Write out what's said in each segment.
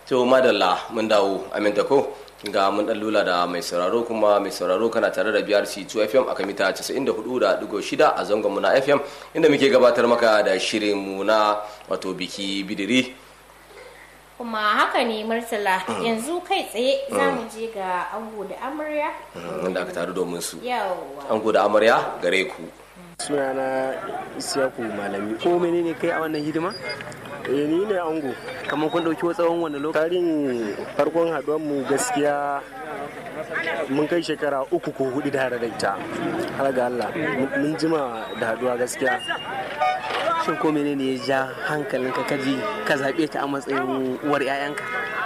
to madalla mun dawo aminta ko ga mun dan lula da mai sauraro kuma mai sauraro kana tare da BRC 2 FM a mita 94.6 a zangon mu na FM inda muke gabatar maka da shirin mu na wato biki bidiri kuma haka ne murtala yanzu kai tsaye za mu je ga ango da amarya wanda aka taru domin su yawa ango da amarya gare ku sunana isiyaku malami ko menene kai a wannan hidima eh ni ne ango kamar kun ɗauki tsawon wani lokaci tarin farkon haduwar mu gaskiya mun kai shekara uku ko hudu da hada da ita har ga Allah mun jima da haduwa gaskiya shin ko menene ya ja hankalinka ka ji ka zaɓe ta a matsayin uwar 'ya'yanka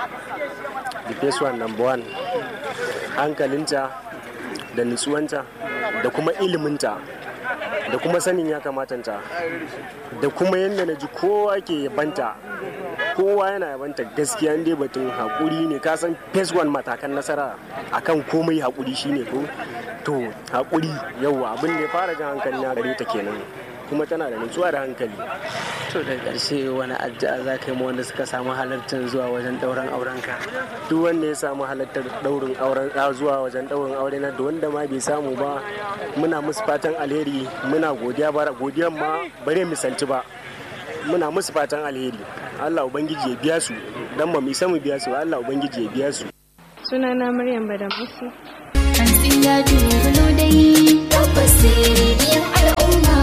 the first one number one hankalinta da nutsuwanta da kuma iliminta da kuma sanin ya kamatanta da kuma yadda na ji kowa ke yabanta kowa yana yabanta gaskiya dai batun haƙuri ne ka san phase one matakan nasara akan komai haƙuri shine ko to haƙuri yauwa abin da ya fara jan hankali na gare ta kenan kuma tana da nutsuwa da hankali to da ƙarshe wani addu'a za ka yi ma wanda suka samu halartar zuwa wajen ɗauran aurenka duk wanda ya samu halartar daurin auren a zuwa wajen daurin aure na da wanda ma bai samu ba muna musu fatan alheri muna godiya bara godiyan ma bare misalci ba muna musu fatan alheri Allah ubangiji ya biya su dan ba mu isa mu biya su Allah ubangiji ya biya su sunana Maryam Badamusi Hantsin ya dubulo dai tabbas rediyon al'umma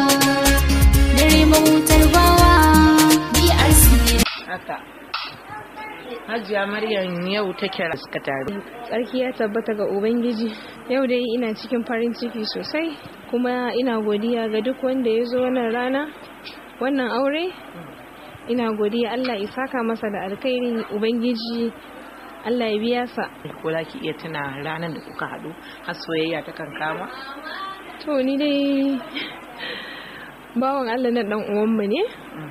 dare mahutar bawa BRC haka hajiya maryam yau ta kira suka taru tsarki ya tabbata ga ubangiji yau dai ina cikin farin ciki sosai kuma ina godiya ga duk wanda ya zo wannan rana wannan aure ina godiya Allah ya saka masa da alkhairi ubangiji Allah ya biya sa ko za ki iya tuna ranar da kuka haɗu har soyayya ta kan kama to ni dai bawan Allah na dan uwanmu ne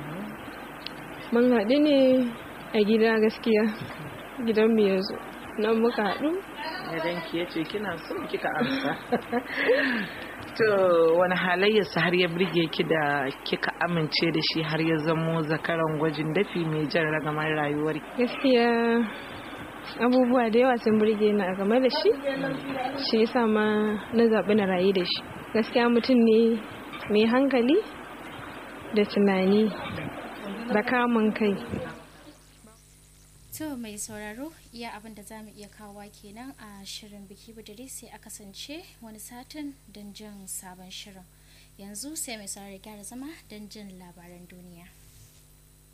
mun haɗu ne a gida gaskiya gidan mu yanzu nan muka haɗu idan ki yace kina so kika amsa to wani halayyarsa har ya birge ki da kika amince da shi har ya zamo zakaran gwajin dafi mai jan ragamar rayuwar gaskiya abubuwa da yawa sun burge ni a game da shi shi yasa ma na zaɓi na rayu da shi gaskiya mutum ne mai hankali da tunani da kamun kai To mai sauraro iya abin da za mu iya kawowa kenan a shirin biki budiri sai a kasance wani satin don jin sabon shirin. Yanzu sai mai sauraro gyara zama don jin labaran duniya.